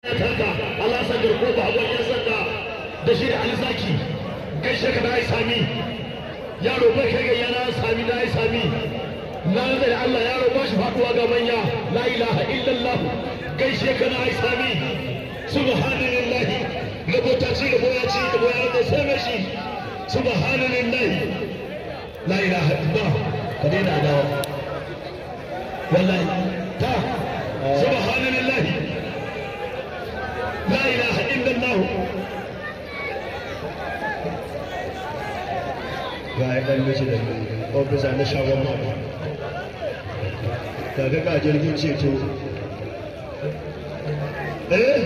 kanka Allah san garko ba abun yan sanda da shi da alzaki gaishe ka na yi sami yaro bai kai gayya na sami na yi sami na da Allah yaro ba shi faduwa ga manya la ilaha illallah gaishe ka na yi sami subhanallahi rabota ci da boya ci da boya da sai mai shi subhanallahi la ilaha illallah ka daina adawa wallahi ta subhanallahi la ilaha illallah ga ya ɗan mishi da ofisa na shagon mata daga ga jirgin ceto eh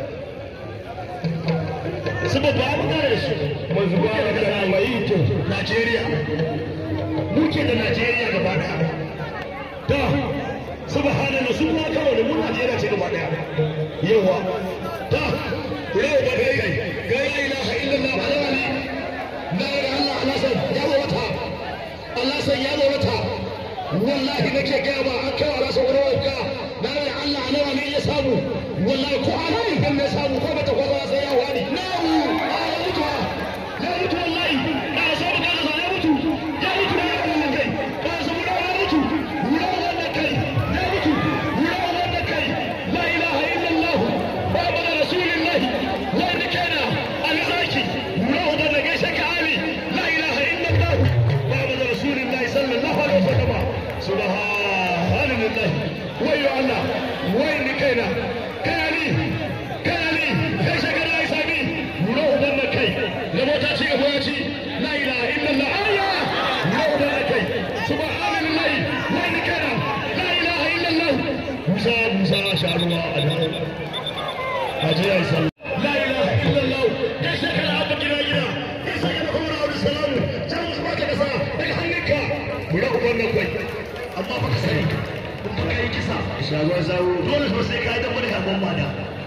su babba abu da su manzu ba da kana mai to Najeriya muke da Najeriya gaba daya ta subhanallah su ma kawai da mu Najeriya ce gaba daya yawa ta yau ba kai kai ga la ilaha illallah alawali la ilaha illallah Allah san ya zo wata Allah san ya zo wata wallahi nake ga ba an kai Allah san wani ka na da Allah alawa ne ya samu wallahi ko ana idan ne samu ko bata ko sai ya wani na'u ya mutu ya mutu wallahi da so ba kana ya mutu ya mutu ya mutu kai ba so mu ya mutu ya wanda kai ya mutu ya wanda kai la ilaha illallah baba da rasulullahi wanda kana alzaki ya wanda da gaishe ka ali la ilaha illallah baba da rasulullahi sallallahu alaihi wasallam subhanallahi wayo Allah wai ni kaina kayali kayali kai shaka da sami nuna uban da kai na mota ci gaba ya ci la ilaha illallah Allah nuna uban da kai subhanallahi wai ni kaina la ilaha illallah musa musa sha Allah alhamdulillah haji ya isa la ilaha illallah kai shaka da abu gida gida kai shaka da kuma abu salamu jamus baka da sa daga hannunka nuna uban da kai amma baka sani kuma kai kisa shagon zawo dole fa sai kai da wani abun mada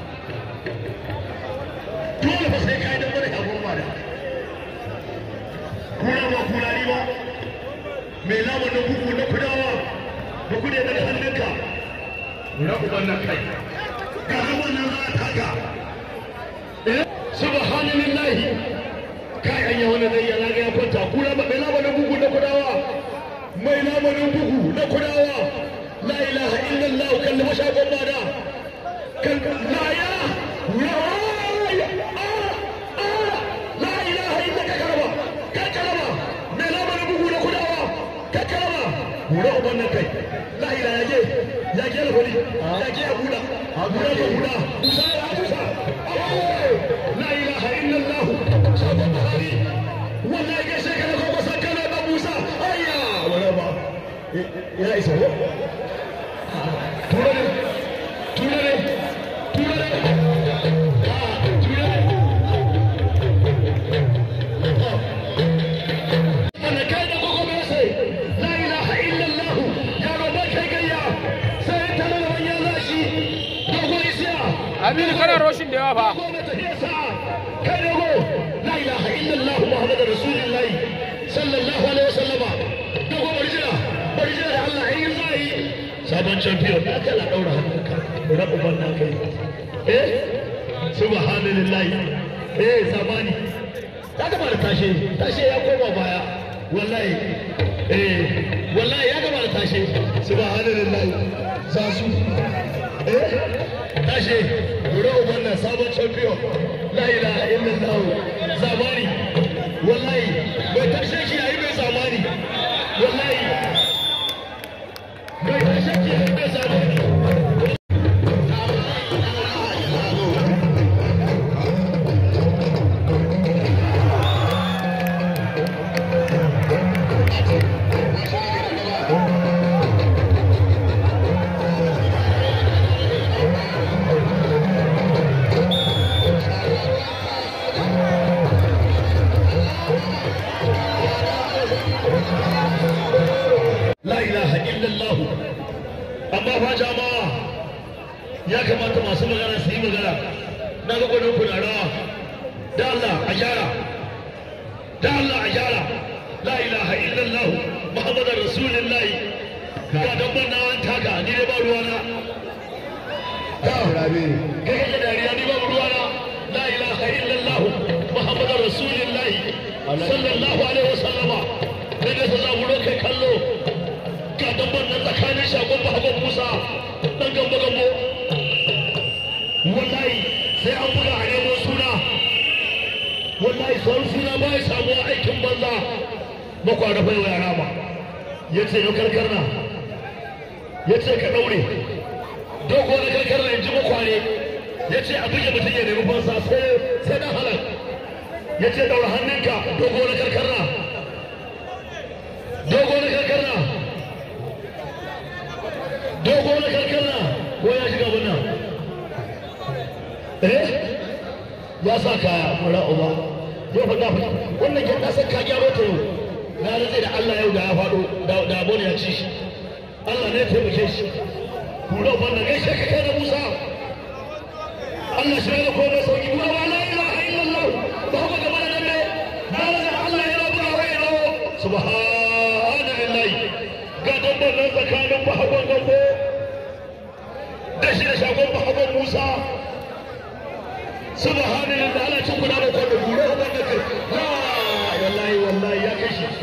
dole fa sai kai da wani abun mada kuna ba kuna ni ba mai lamun na bugu na kudawa ba ku ne daga hannunka na uban nan kai ga zaman nan za a taka subhanallahi kai an yi wani zai yana ga ya kwanta kuna ba mai lamun na bugu na kudawa mai lamun bugu na kudawa لا إله إلا الله كان ما شاء الله ده كان لا يا يا لا إله إلا كلمة كلمة ما لا من بقول كلامة كلمة ولا أبنا كي لا إله يا يا جل هولي يا جل أبونا أبونا أبونا موسى موسى لا إله إلا الله شاب بخاري ولا يجيك لك وسكن موسى أيا ولا ما يا إسحاق turare turare turare wanda kai da gogo mai sai la ilaha illallah ya roba kai gayya sai ta da wanya zashi dogo isiya Aminu kana roshin da yawa fa. dogo mai tafiya sa kai dogo la ilaha illallah muhammadur rasulullahi sallallahu alaihi wasallama dogo barjira barjira da Allah ayin zai sabon champion da aka la daura hannunka da uban nan kai eh subhanallahi eh zamani ya gaba da tashe tashe ya koma baya wallahi eh wallahi ya gaba da tashe subhanallahi za su eh tashe da uban nan sabon champion la ilaha illallah zamani wallahi bai tashe shi yayi bai zamani wallahi bai tashe shi yayi bai zamani la ilaha illallah amma fa jama'a ya kamata masu magana su yi magana na ga gwanin kuna rawa da Allah a gyara da Allah a gyara la ilaha illallah muhammadar rasulullahi ga dan ban na an taka ni dai ba ruwana rabe kai kake dariya wallahi sai an buga a nemo suna wallahi sauran suna ba ya samuwa aikin banza makwana bai wa yara ba ya ce yau karkarna ya ce ka ɗaure dogo na karkarna in ji makwane ya ce a buge mutum ya nemi fansa sai dan halar ya ce ɗaura hannunka dogo na karkarna dogo na karkarna dogo na karkarna ko ya shiga wannan eh ya sa kaya mura uba yau fa dafa wannan ke na san ka gyaro ta yau na rantsa da Allah yau da ya faɗo da abon ya ci shi Allah ne ya taimake shi kura wannan gaishe ka kai da Musa Allah shi ne komai sauki kura ba la ilaha illallah ba haka gaba da nan ne na rantsa Allah ya rabu wa ya rawo subhanallahi ga dabban nan tsakanin bahagon gambo da shi da shagon bahagon Musa subhanallahi da Allah cin guda da kwado kura wannan kai la wallahi wallahi ya kai shi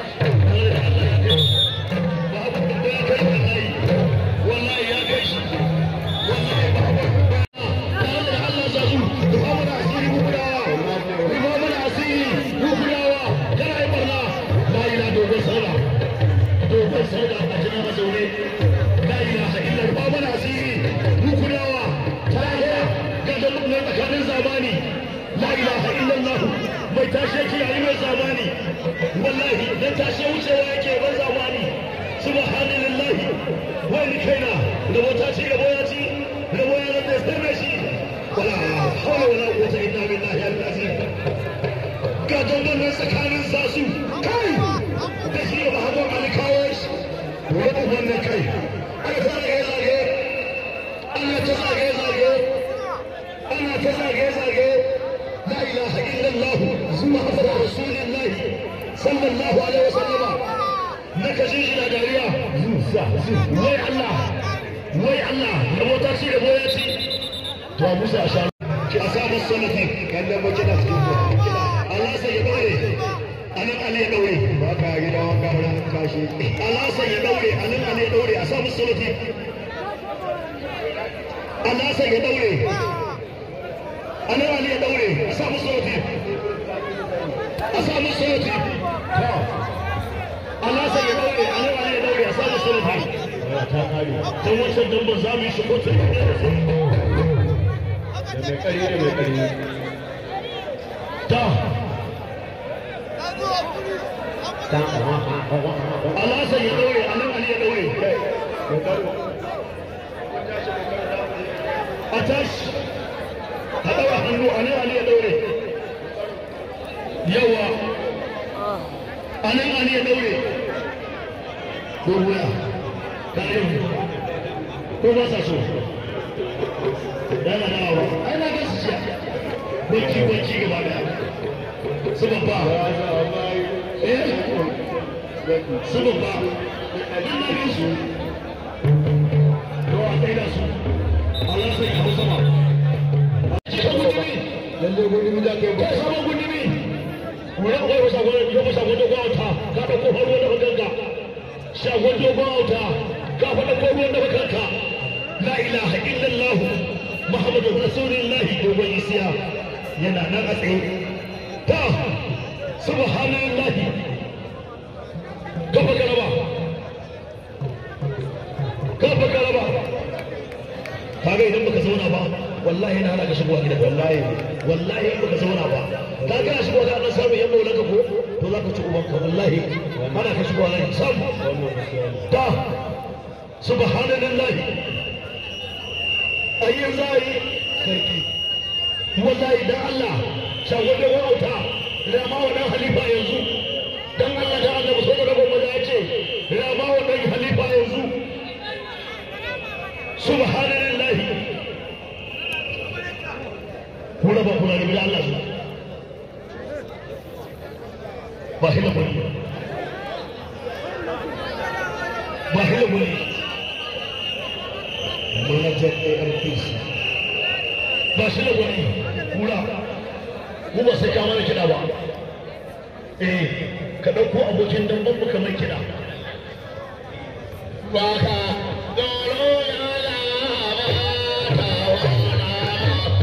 wallahi ya kai shi wallahi bahagon da Allah za su rufa mana asiri gudawa rufa mana asiri gudawa kana yi barna la ila dogon saura dogon saura a jina mazaune la ilaha illa rufa mana asiri gudawa tare ga dalilin na tsakanin zamani la ilaha illallah mai tashe yake yayi mai zamani wallahi dan tashe wucewa yake ban zamani subhanallahi wani kaina da wata ce gabo ya ci gabo ya rantsa sirre shi ولا حول ولا قوة إلا بالله العظيم قادوا من سكان الزاسو كاي دشي بهدو على كاوش ويقف من كاي أنا تزاقي زاقي أنا تزاقي زاقي أنا تزاقي زاقي لا إله إلا الله محمد رسول الله صلى الله عليه وسلم نكشيش لا داريا وي الله وي الله نبوتا شي نبوتا شي to musa a sha ki a samu salafi kan da mace da cikin Allah sai ya daure anan Ali ya daure ba ka gida wanka ran kashi Allah sai ya daure anan Ali ya daure a samu salafi Allah sai ya daure anan Ali ya daure a samu salafi a samu salafi to Allah sai ya daure anan Ali ya daure a samu salafi ta kare dan wancan dan ba za mu yi shi ko ta da mai kari da mai kari ta Alhassan ya daure, a nan Ali ya daure. A tashi, a ɗaura hannu a nan Ali ya daure. Yawa, a nan Ali ya daure. Ko wuya, ka yi ko ba sa so. Yana dawa, ai na gasu siya. Bacci bacci gaba daya. Su babba. Eh? Su babba. Abin na gasu. To a kai da su. Allah sai ya hau sama. Cika gudumi. lalle gudun da kai ba Kai sama gudumi. Wani akwai wasa gwani, yau shagon dogon auta, ka ɗauko faruwa da bakanka. Shagon dogon auta, ka faɗa ko ruwan da bakanka. La ilaha illallah. Muhammadu Rasulullahi dogon isiya yana nan a tsaye. Ta, subhanallahi. Kafa garaba. Kafa garaba. Kaga idan baka zauna ba, wallahi na hana ka shigowa gidan wallahi. Wallahi in baka zauna ba. Ka ga shigowa ga nan samu yan maulan ka ko? To za ka ci uban ka wallahi. Ana ka shigowa nan sam. Ta, subhanallahi. ayyan za a yi sarki wallahi dan Allah shago da wauta rama wa dan halifa yanzu dan Allah da Allah so da rabon maza ya ce rama wa dan halifa yanzu subhanallah kula ba kula da Allah su ba hila bane ba hila bane manajan ARPC ba shi da gwani kura mu ba sai ka mana kiɗa ba eh ka ɗauko abokin damban mu kamar kiɗa ba ka doro ya la ba ta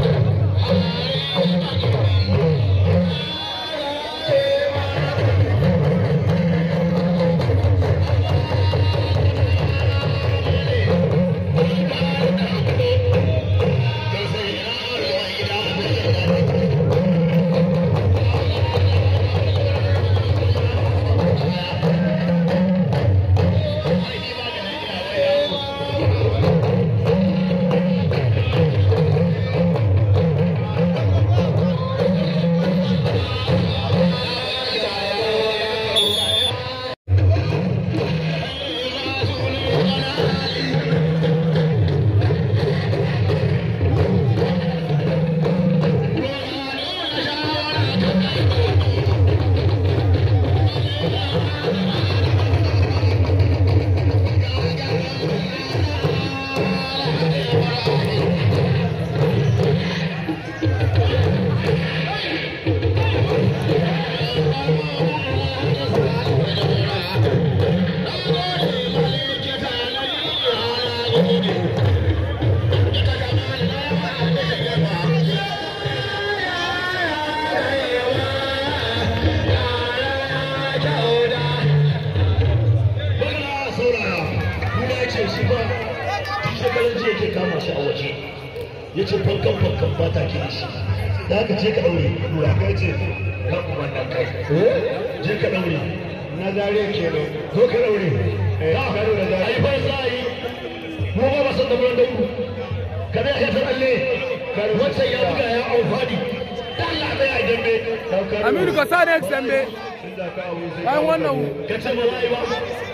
ya ce fankan fankan ba ta kira shi da haka je ka daure kura ka ce kan wannan kai je ka daure na zare kenan zo ka daure Eh, ta karo da zare. ai fa za a yi mu ba ba san da mun dauru kada ya ta alle wancan ya buga ya amfani ta Allah bai ai dambe Aminu ka sa next dambe. inda ka abu sai Bayan wannan ka ce ba za a yi ba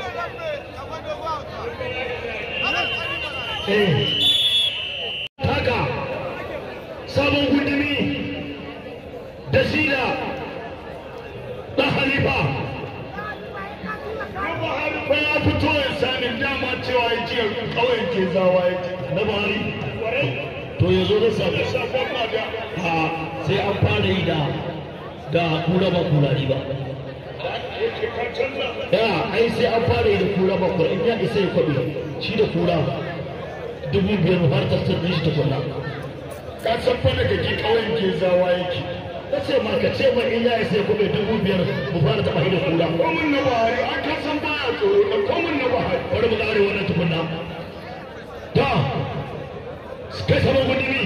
eh haka sabon gudumi da sila da halifa ba ya fito ya sami dama cewa ya ce kawai ke zawa ya ce na bari to ya zo da sami sabon mada a sai an fara yi da da kura ba kurari ba ya ai sai an fara yi da kura ba kura in ya isa ya kwabe shi da kura dubu biyar har ta sannan shi ta kula ka san fa daga ki kawai ke zawa yake ka ce ma ka ce ma in ya isa ya kwabe dubu biyar mu fara taɓa shi da kura komin na bahari an ka san baya tsoro da komin na bahari bari mu ƙare wannan tukunna ta kai sabon gundumi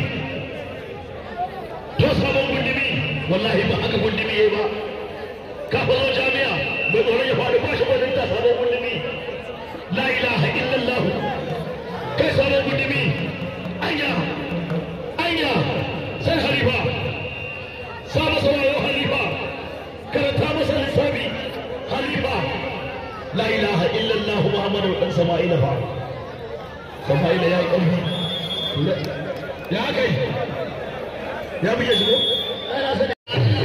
to sabon gundumi wallahi ba haka gundumi yayi ba ka faro jami'a mai tsoron ya faɗi ba shi wajen ta sabon gundumi la ilaha illallah kai sabon gundumi anya anya sai halifa sa masa wayo halifa karanta masa lissafi halifa la ilaha illallah muhammadu dan sama'ila fa sama'ila ya yi ƙarfi ya kai ya buge shi ko ai na sani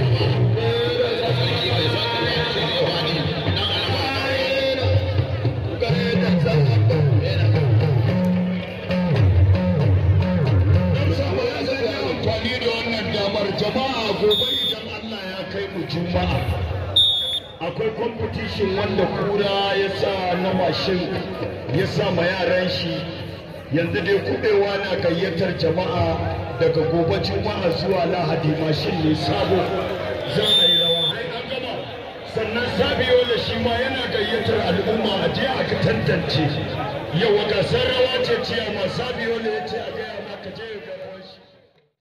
amfani da wannan damar jama'a gobe idan Allah ya kai mu juma'a akwai competition wanda kura ya sa na mashin ya sa ma yaran shi yanzu dai kubewa na gayyatar jama'a daga gobe juma'a zuwa lahadi mashin ne sabo za a yi rawa Ai, an gama. sannan sabiyo da shi ma yana gayyatar al'umma a je a tantance yau gasar rawa ce ciya ma sabiyo ne ya ce a gaya ma ka je ga